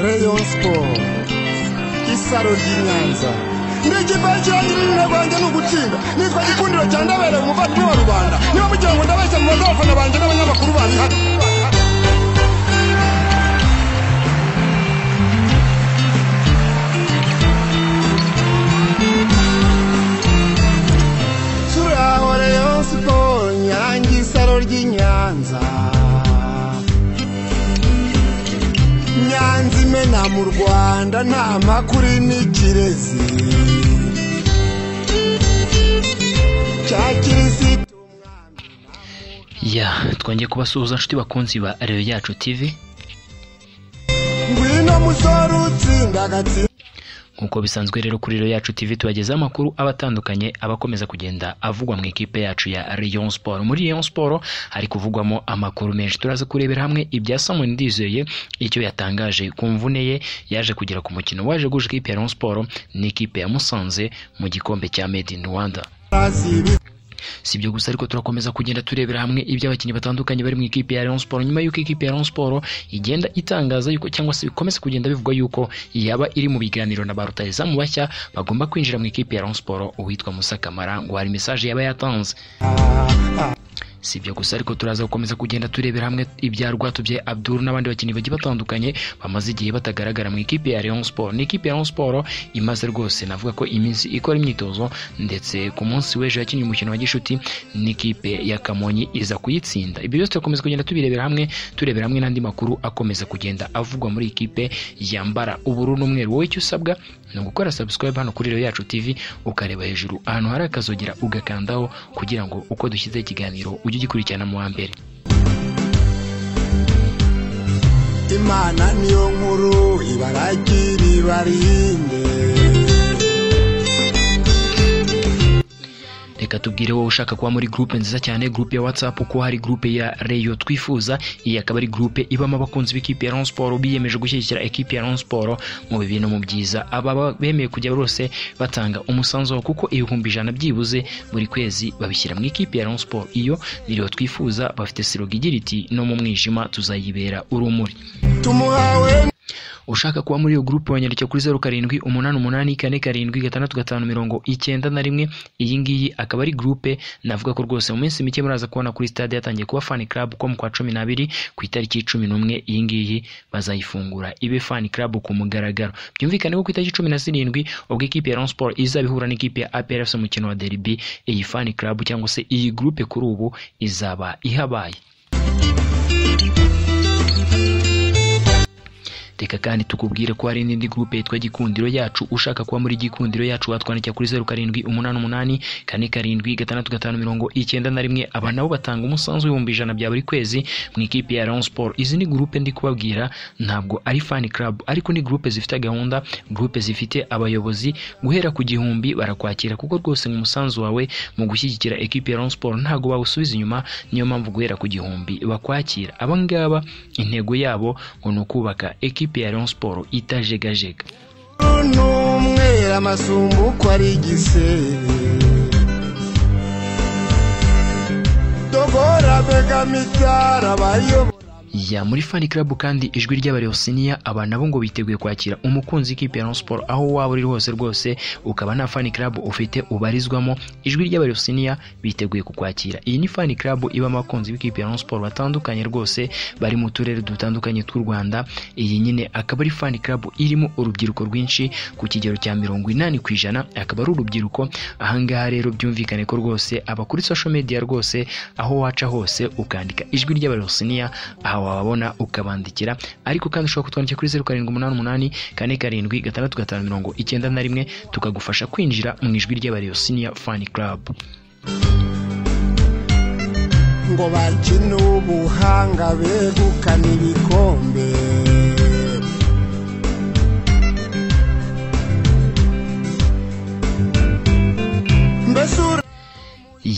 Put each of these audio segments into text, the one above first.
Rayon Sport isaro ry'inyanza n'ikipe cy'irangirira rwanjye ni ugutsinda nitwa gikundiro cya ndabereye umuvandimwe wa rubanda niba mugira ngo ndabeshya mu bazafana banjye n'abanyamakuru babihari turaho Rayon Sport nyange isaro ry'inyanza nyanza imena mu rwanda nta makuru n'ikirezi cya kirisitu ya twongeye kubasuhuza inshuti bakunzi ba reyo yacu tv ngwino musore utsinda agatsinda nk'uko bisanzwe rero kuri reyo yacu tv tubagezaho amakuru aba atandukanye aba akomeza kugenda avugwa mu ikipe yacu ya Rayon Sport muri Rayon Sport hari kuvugwamo amakuru menshi turaza kurebera hamwe ibya Simon Ndizeye icyo yatangaje ku mvune ye yaje kugera ku mukino waje guje ikipe ya Rayon Sport n'ikipe ya Musanze mu gikombe cya Made in Rwanda sibi si ibyo gusa ariko turakomeza kugenda turebera hamwe iby'abakinnyi batandukanye bari mu ikipe ya Rayon Sport nyuma y'uko ikipe ya Rayon Sport igenda itangaza yuko cyangwa se bikomeza kugenda bivugwa yuko yaba iri mu biganiro na ba rutahizamu bashya bagomba kwinjira mu ikipe ya Rayon Sport uwitwa Musa Kamara ngo hari message yaba yatanze si ibyo gusa ariko turaza gukomeza kugenda turebera hamwe ibya Rwatubyaye Abdul n'abandi bakinnyi bagiye batandukanye bamaze igihe batagaragara mu ikipe ya Rayon Sport ni ikipe ya Rayon Sport imaze rwose navuga ko iminsi ikora imyitozo ndetse ku munsi w'ejo yakinnye umukino wa gishuti n'ikipe ya Kamonyi iza kuyitsinda ibyo byose turakomeza kugenda tubirebera hamwe turebera hamwe n'andi makuru akomeza kugenda avugwa muri ikipe yambara ubururu n'umweru wowe icyo usabwa ni ugukora subscribe hano kuri Reyo Yacu TV ukareba hejuru ahantu hari akazogera ugakandaho kugira ngo uko dushyizeho ikiganiro ujye ugikurikirana mu wa mbere imana niyo nkuru ibaragira ibarinde reka tubwire wowe ushaka kuba muri groupe nziza cyane groupe ya whatsapp kuko hari groupe ya reyo twifuza iyi akaba ari groupe ibamo abakunzi b'ikipe ya Rayon Sport biyemeje gushyigikira ekipe ya Rayon Sport mu bibi no mu byiza aba bemeye kujya bose batanga umusanzu wabo kuko ibihumbi ijana byibuze buri kwezi babishyira mu ikipe ya Rayon Sport iyo niyo twifuza bafite siroga igira iti no mu mwijima tuzayibera urumuri tumuhawe ushaka kuba muri iyo gurupe wanyandikira kuri zeru karindwi umunani umunani kane karindwi gatandatu gatanu mirongo icyenda na rimwe iyi ngiyi akaba ari gurupe navuga ko rwose mu minsi mike muraza kubona kuri stade yatangiye kuba fan club ko mu kwa cumi n'abiri ku itariki cumi n'umwe iyi ngiyi bazayifungura ibe fan club ku mugaragaro byumvikane ko ku itariki cumi na zirindwi ubwo ikipe ya Rayon Sport izaba ihura n'ikipe ya APR FC mu mukino wa derby iyi fan club cyangwa se iyi gurupe kuri ubu izaba ihabaye reka kandi tukubwire ko hari n'indi gurupe yitwa gikundiro yacu ushaka kuba muri gikundiro yacu watwandikira kuri zeru karindwi umunani umunani kane karindwi gatandatu gatanu mirongo icyenda na rimwe aba nabo batanga umusanzu w'ibihumbi ijana bya buri kwezi mu ikipe ya Rayon Sport izi ni gurupe ndi kubabwira ntabwo ari fan club ariko ni gurupe zifite gahunda gurupe zifite abayobozi guhera ku gihumbi barakwakira kuko rwose mu musanzu wawe mu gushyigikira ekipe ya Rayon Sport ntabwo bawusubiza inyuma niyo mpamvu guhera ku gihumbi bakwakira aba ngaba intego yabo ngo ni ukubaka ekipe ya Rayon Sport itajegajega n'umwera amasumbu uko ari igisebe dogora begamitara bayobora ya muri fan club kandi ijwi ry'abareyosiniya aba nabo ngo biteguye kwakira umukunzi w'ikipe ya Rayon Sport aho waba uri hose rwose ukaba nta fan club ufite ubarizwamo ijwi ry'abareyosiniya biteguye kukwakira iyi ni fan club ibamo abakunzi b'ikipe ya Rayon Sport batandukanye rwose bari mu turere dutandukanye tw'u Rwanda iyi nyine akaba ari fan club irimo urubyiruko rwinshi ku kigero cya mirongo inani ku ijana akaba ari urubyiruko ahangaha rero byumvikane ko rwose abakuri social media rwose aho waca hose ukandika ijwi ry'abareyosiniya aha wababona ukabandikira ariko kandi ushobora kutwandikira kuri zeru karindwi umunani umunani kane karindwi gatandatu gatanu mirongo icyenda na rimwe tukagufasha kwinjira mu ijwi ry'abareyosiniya fani karabu ngo bakine ubuhanga begukana ibikombe mbese ura-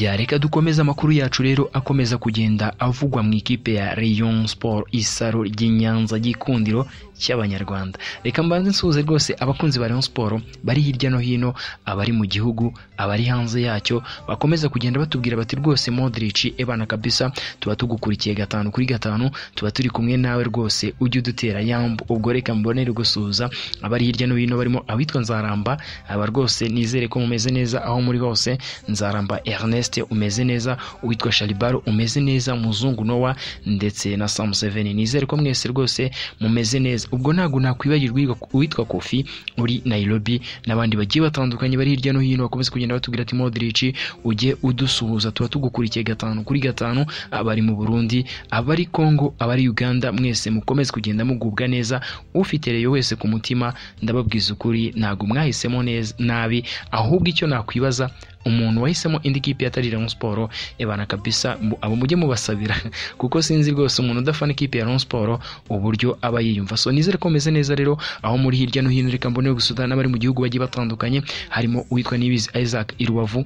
yareka dukomeze amakuru yacu rero akomeza kugenda avugwa mu ikipe ya Rayon Sport isaro ry'Inyanza gikundiro cy'abanyarwanda reka mbanze nsuhuze rwose abakunzi ba Rayon Sport bari hirya no hino abari mu gihugu abari hanze yacyo bakomeza kugenda batubwira bati rwose Modric ebana kabisa tuba tugukurikiye gatanu kuri gatanu tuba turi kumwe nawe rwose ujye udutera yambu ubwo reka mbonere gusuhuza abari hirya no hino barimo abitwa Nzaramba aba rwose nizere ko mumeze neza aho muri hose Nzaramba Ernest umeze neza uwitwa Shalibaro umeze neza muzungu Noah ndetse na Sam Seven nizere ko mwese rwose mumeze neza ubwo ntabwo nakwibagirwa uwitwa Kofi uri Nairobi n'abandi bagiye batandukanye bari hirya no hino bakomeza kugenda batubwira ati Modric ujye udusuhuza tuba tugukurikiye gatanu kuri gatanu abari mu Burundi abari Congo abari Uganda mwese mukomeze kugenda mugubwa neza ufite reyo wese ku mutima ndababwiza ukuri ntabwo mwahisemo neza nabi ahubwo icyo nakwibaza umuntu wahisemo indi kipe atari Rayon Sport ebana kabisa mu- abo mujye mubasabira kuko sinzi rwose umuntu udafana ikipe ya Rayon Sport uburyo aba yiyumva so nizere ko meze neza rero aho muri hirya no hino reka mbone gusudana n'abari mu gihugu bagiye batandukanye harimo uwitwa Nibizi Isaac Irubavu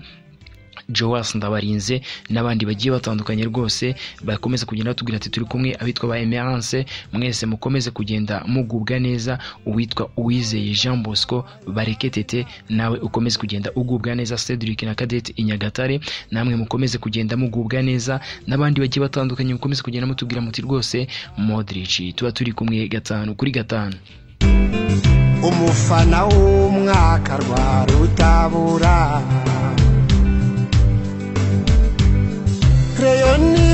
Joas Ndabarinze n'abandi bagiye batandukanye rwose bakomeza kugenda batubwira ati turi kumwe abitwa ba Emerance mwese mukomeze kugenda mugubwa neza uwitwa Uwizeye Jean Bosco bareke tete nawe ukomeze kugenda ugubwa neza Cedric na Cadette Inyagatare namwe mukomeze kugenda mugubwa neza n'abandi bagiye batandukanye mukomeze kugenda mutubwira muti rwose Modric tuba turi kumwe gatanu kuri gatanu umufana w'umwaka rwa rutabura reyoni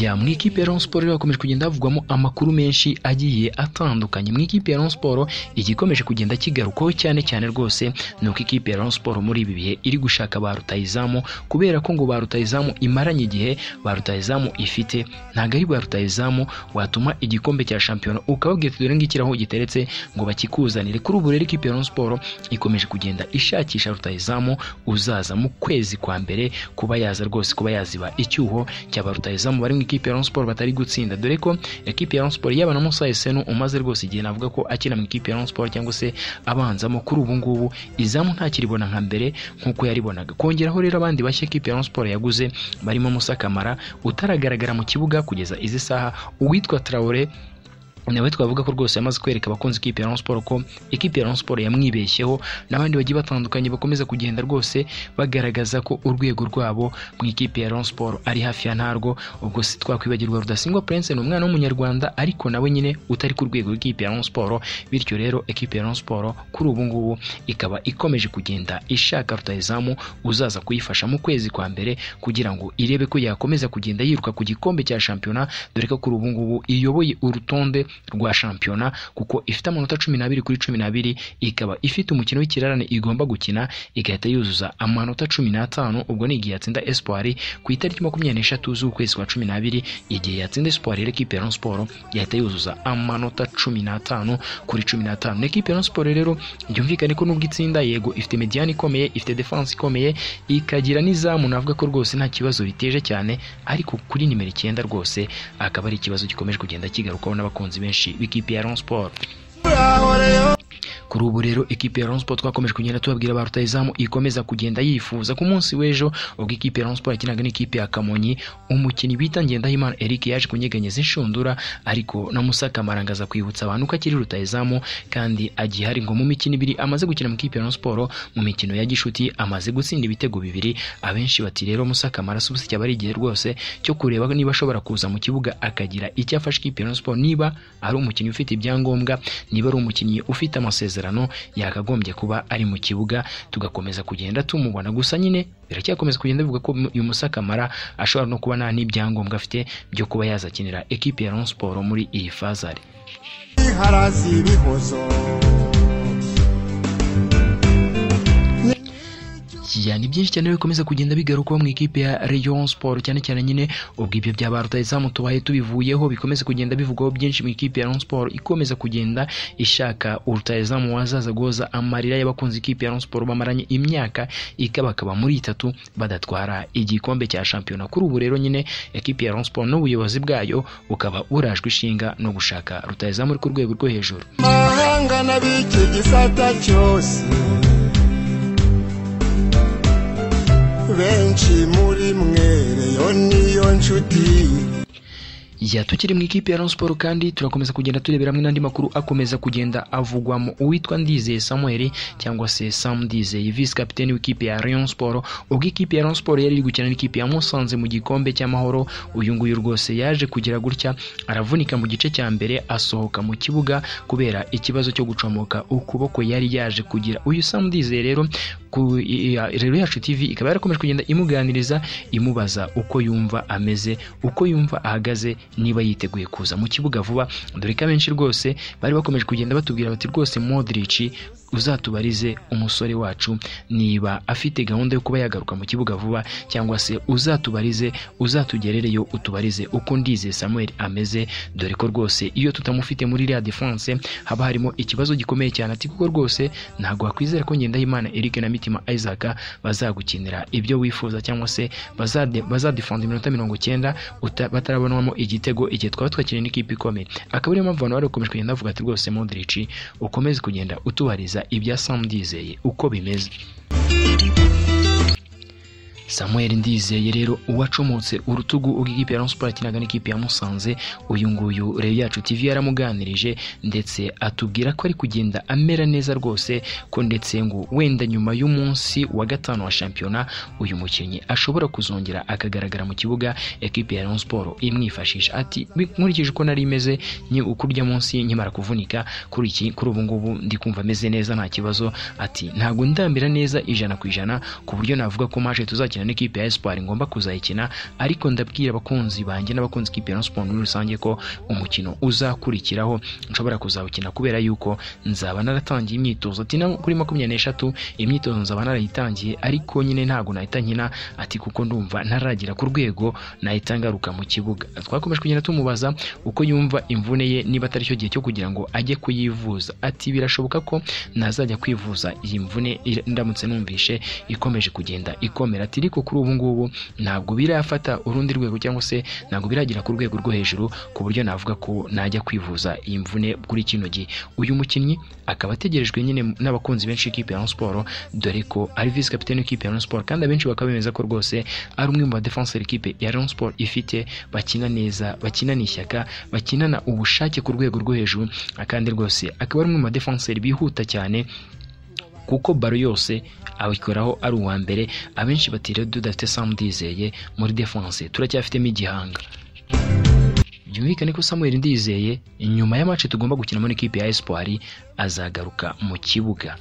ya mu ikipe ya Rayon Sport rero hakomeje kugenda havugwamo amakuru menshi agiye atandukanye mu ikipe ya Rayon Sport igikomeje kugenda kigarukwaho cyane cyane rwose ni uko ikipe ya Rayon Sport muri ibi bihe iri gushaka ba rutahizamu kubera ko ngo ba rutahizamu imaranye igihe ba rutahizamu ifite ntabwo ari ba rutahizamu watuma igikombe cya shampiyona ukababwira ati dore ngikira aho giteretse ngo bakikuzanire kuri ubu rero ikipe ya Rayon Sport ikomeje kugenda ishakisha rutahizamu uzaza mu kwezi kwa mbere kuba yaza rwose kuba yaziba icyuho cyaba rutahizamu bari mu ikipe ya Rayon Sport batari gutsinda dore ko ikipe ya Rayon Sport yaba na Musa Esenu umaze rwose igihe navuga ko akina mu ikipe ya Rayon Sport cyangwa se abanzamo kuri ubu ngubu izamu ntakiribona nka mbere nk'uko yaribonaga kongeraho rero abandi bashya ikipe ya Rayon Sport yaguze barimo Musa Kamara utaragaragara mu kibuga kugeza izi saha uwitwa Traore nawe twavuga ko rwose yamaze kwereka abakunzi ikipe ya Rayon Sport ko ikipe ya Rayon Sport yamwibeshyeho n'abandi bagiye batandukanye bakomeza kugenda rwose bagaragaza ko urwego rwabo mu ikipe ya Rayon Sport ari hafi ya ntarwo ubwo si twakwibagirwa Rudasingwa Prince ni umwana w'umunyarwanda ariko nawe nyine utari ku rwego rw'ikipe ya Rayon Sport bityo rero ikipe ya Rayon Sport kuri ubu ngubu ikaba ikomeje kugenda ishaka rutahizamu uzaza kuyifasha mu kwezi kwa mbere kugira ngo irebe ko yakomeza kugenda yiruka ku gikombe cya shampiyona dore ko kuri ubu ngubu iyoboye urutonde rwa shampiyona kuko ifite amanota cumi n'abiri kuri cumi n'abiri ikaba ifite umukino w'ikirarane igomba gukina igahita yuzuza amanota cumi n'atanu ubwo ni igihe yatsinda espoir ku itariki makumyabiri n'eshatu z'ukwezi kwa cumi n'abiri igihe yatsinda espoir rero ekipe ya Rayon Sport yahita yuzuza amanota cumi n'atanu kuri cumi n'atanu ekipe ya Rayon Sport rero byumvikane ko nubwo itsinda yego ifite mediyani ikomeye ifite defanse ikomeye ikagira n'izamu navuga ko rwose nta kibazo biteje cyane ariko kuri nimero icyenda rwose akaba ari ikibazo gikomeje kugenda kigarukwaho n'abakunzi benshi b'ikipe ya Rayon Sport kuri ubu rero ikipe ya Rayon Sport twakomeje kugenda tubabwira ba rutahizamu ikomeza kugenda yifuza ku munsi w'ejo ubwo ikipe ya Rayon Sport yakinaga n'ikipe ya Kamonyi umukinnyi bita Ngendahimana Eric yaje kunyeganyeza inshundura ariko na Musa Kamara ngo aza kwibutsa abantu ko akiri rutahizamu kandi agiye hari ngo mu mikino ibiri amaze gukina mu ikipe ya Rayon Sport mu mikino ya Gishuti amaze gutsinda ibitego bibiri abenshi bati rero Musa Kamara si ubusa cyaba ari igihe rwose cyo kureba niba ashobora kuza mu kibuga akagira icyo afasha ikipe ya Rayon Sport niba ari umukinnyi ufite ibyangombwa niba ari umukinnyi ufite amasezerano yakagombye kuba ari mu kibuga tugakomeza kugenda tumubona gusa nyine biracyakomeza kugenda bivuga ko uyu Musa Kamara ashobora no kuba nta n'ibyangombwa afite byo kuba yazakinira ekipe ya Rayon Sport muri iyi fazari harasi ibihozo ya ni byinshi cyane bikomeza kugenda bigarukaho mu ikipe ya Rayon Sport cyane cyane nyine ubwo ibyo bya ba rutahizamu tubaye tubivuyeho bikomeze kugenda bivugwaho byinshi mu ikipe ya Rayon Sport ikomeza kugenda ishaka urutahizamu wazaza guhoza amarira y'abakunzi ikipe ya Rayon Sport bamaranye imyaka ikabakaba muri itatu badatwara igikombe cya shampiyona kuri ubu rero nyine ikipe ya Rayon Sport n'ubuyobozi bwayo bukaba burajwe ishinga no gushaka rutahizamu uri ku rwego rwo hejuru mahanga n'ab'iki gisata cyose benshi muri mwe reyo niyo nshuti ya tukiri mu ikipe ya Rayon Sport kandi turakomeza kugenda turebera hamwe n'andi makuru akomeza kugenda avugwamo uwitwa Ndizeye Samuel cyangwa se Sam Ndizeye vice capitaine w'ikipe ya Rayon Sport ubwo ikipe ya Rayon Sport yari iri gukina n'ikipe ya Musanze mu gikombe cy'amahoro uyu nguyu rwose yaje kugira gutya aravunika mu gice cya mbere asohoka mu kibuga kubera ikibazo cyo gucomoka ukuboko yari yaje kugira uyu Sam Ndizeye rero ku i- i- rero yacu TV ikaba yarakomeje kugenda imuganiriza imubaza uko yumva ameze uko yumva ahagaze niba yiteguye kuza mu kibuga vuba dore ko abenshi rwose bari bakomeje kugenda batubwira bati rwose Modric uzatubarize umusore wacu niba afite gahunda yo kuba yagaruka mu kibuga vuba cyangwa se uzatubarize uzatugerereyo utubarize uko ndize Samuel ameze dore ko rwose iyo tutamufite muri Real Defense haba harimo ikibazo gikomeye cyane ati kuko rwose ntabwo wakwizera ko Ngendahimana Eric na Mitima Isaac bazagukinira ibyo wifuza cyangwa se bazade- bazadefenda iminota mirongo cyenda uta- batarabonamo igitego igihe twaba twakiriye n'ikipe ikomeye akaba ariyo mpamvu abantu bari bakomeje kugenda bavuga ati rwose Modric ukomeze kugenda utubariza ibya Sam Ndizeye uko bimeze Samuel Ndizeye rero uwacomotse urutugu ubwo ikipe ya Rayon Sports yakinaga n'ikipe ya Musanze uyu nguyu rero yacu TV yaramuganirije ndetse atubwira ko ari kugenda amera neza rwose ko ndetse ngo wenda nyuma y'umunsi wa gatanu wa shampiyona uyu mukinnyi ashobora kuzongera akagaragara mu kibuga ekipe ya Rayon Sports imwifashisha ati "Bi- nkurikije uko nari meze nyi ukurya munsi nkimara kuvunika kuri iki kuri ubu ngubu ndi kumva meze neza nta kibazo ati ntabwo ndambira neza ijana ku ijana ku buryo navuga ko maje tuzakina n'ikipe ya Espoir ngomba kuzayikina ariko ndabwira abakunzi banjye n'abakunzi ikipe ya Rayon Sports muri rusange ko umukino uzakurikiraho nshobora kuzawukina kubera yuko nzaba naratangiye imyitozo ati na kuri makumyabiri n'eshatu imyitozo nzaba narayitangiye ariko nyine ntabwo nahita nkina ati kuko ndumva ntaragera ku rwego nahita ngaruka mu kibuga twakomeje kugenda tumubaza uko yumva imvune ye niba atari cyo gihe cyo kugira ngo ajye kuyivuza ati birashoboka ko nazajya kwivuza iyi mvune ir- ndamutse numvishe ikomeje kugenda ikomera ati ariko kuri ubu ngubu ntabwo birafata urundi rwego cyangwa se ntabwo biragera ku rwego rwo hejuru ku buryo navuga ko najya kwivuza iyi mvune kuri kino gihe uyu mukinnyi akaba ategerejwe nyine n'abakunzi benshi b'ikipe ya Rayon Sports dore ko ari vice capitaine w'ikipe ya Rayon Sports kandi abenshi bakaba bemeza ko rwose ari umwe mu badefenseur ikipe ya Rayon Sports ifite bakina neza bakinana ishyaka bakinana ubushake ku rwego rwo hejuru kandi rwose akaba ari umwe mu badefenseur bihuta cyane kuko baro yose abikoraho ari uwa mbere abenshi bati rero dudafite Sam Ndizeye muri defense turacyafitemo igihanga byumvikane ko Samuel Ndizeye nyuma ya match tugomba gukinamo n'ikipe ya Espoir azagaruka mu kibuga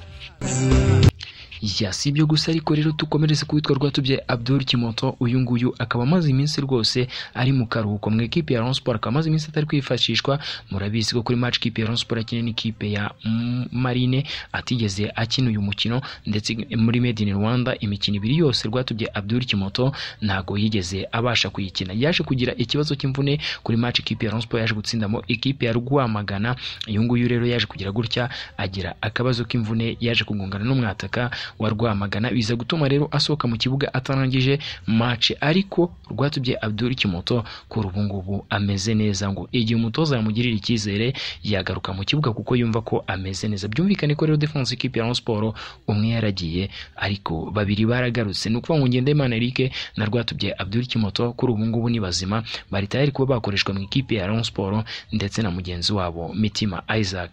ya si ibyo gusa ariko rero dukomereze ku witwa rwatubye Abdul Kimoto uyu nguyu akaba amaze iminsi rwose ari mu karuhuko mu ikipe ya Rayon Sports akaba amaze iminsi atari kwifashishwa murabizi ko kuri match ikipe ya Rayon Sports yakina n'ikipe ya mm, Marine atigeze akina uyu mukino ndetse muri Made in Rwanda imikino ibiri yose rwatubye Abdul Kimoto ntago yigeze abasha kuyikina yaje kugira ikibazo cy'imvune kuri match ikipe ya Rayon Sports yaje gutsindamo ikipe ya Rwamagana uyu nguyu rero yaje kugira gutya agira akabazo k'imvune yaje kugongana n'umwataka wa Rwamagana biza gutuma rero asohoka mu kibuga atarangije match ariko rwatubye Abdul Kimoto kuri ubu ngubu ameze neza ngo igihe umutoza yamugirira icyizere yagaruka mu kibuga kuko yumva ko ameze neza byumvikane ko rero defense ikipe ya Rayon Sports umwe yaragiye ariko babiri baragarutse ni ukuvuga ngo Ngendahimana Eric na Rwatubye Abdul Kimoto kuri ubu ngubu ni bazima bari tayari kuba bakoreshwa mu ikipe ya Rayon Sports ndetse na mugenzi wabo Mitima Isaac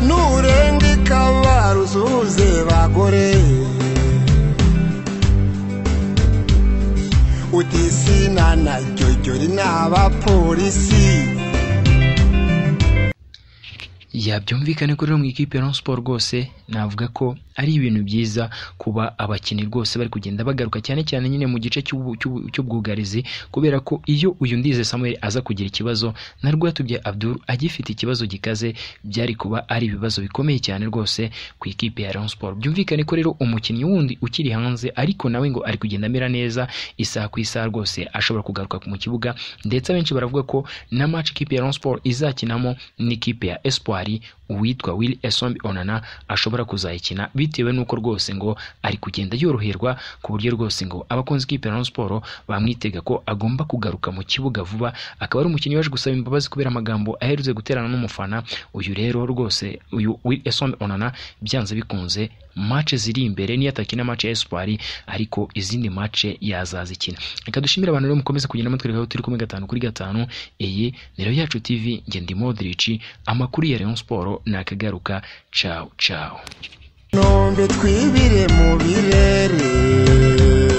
nurenga ikabaruzuze bagore utisina na jyojyori n'abapolisi ya byumvikane ko rero mu ikipe ya Rayon Sports rwose navuga ko ari ibintu byiza kuba abakinnyi rwose bari kugenda bagaruka cyane cyane nyine mu gice cy'ubu- cy'ubu- cy'ubwugarizi kubera ko iyo uyu ndize Samuel aza kugira ikibazo na Rwatubye Abdul agifite ikibazo gikaze byari kuba ari ibibazo bikomeye cyane rwose ku ikipe ya Rayon Sports byumvikane ko rero umukinnyi wundi ukiri hanze ariko nawe ngo ari kugenda amera neza isaha ku isaha rwose ashobora kugaruka mu kibuga ndetse abenshi baravuga ko na match ikipe ya Rayon Sports izakinamo n'ikipe ya Espoir uwitwa Will Esombi Onana ashobora kuzayikina bitewe n'uko rwose ngo ari kugenda yoroherwa ku buryo rwose ngo abakunzi b'ikipe ya Rayon Sports bamwitega ko agomba kugaruka mu kibuga vuba akaba ari umukinnyi waje gusaba imbabazi kubera amagambo aherutse guterana n'umufana uyu rero rwose uyu Wilson Onana byanze bikunze mace ziri imbere niyo atakina mace ya Espoir ariko izindi mace yazazikina reka dushimire abantu rero mukomeze kugenda mutwereka aho turi kumwe gatanu kuri gatanu iyi ni Rayon yacu TV njye ndi Modric amakuru ya Rayon Sports nakagaruka ciao ciao nombe twibire mu birere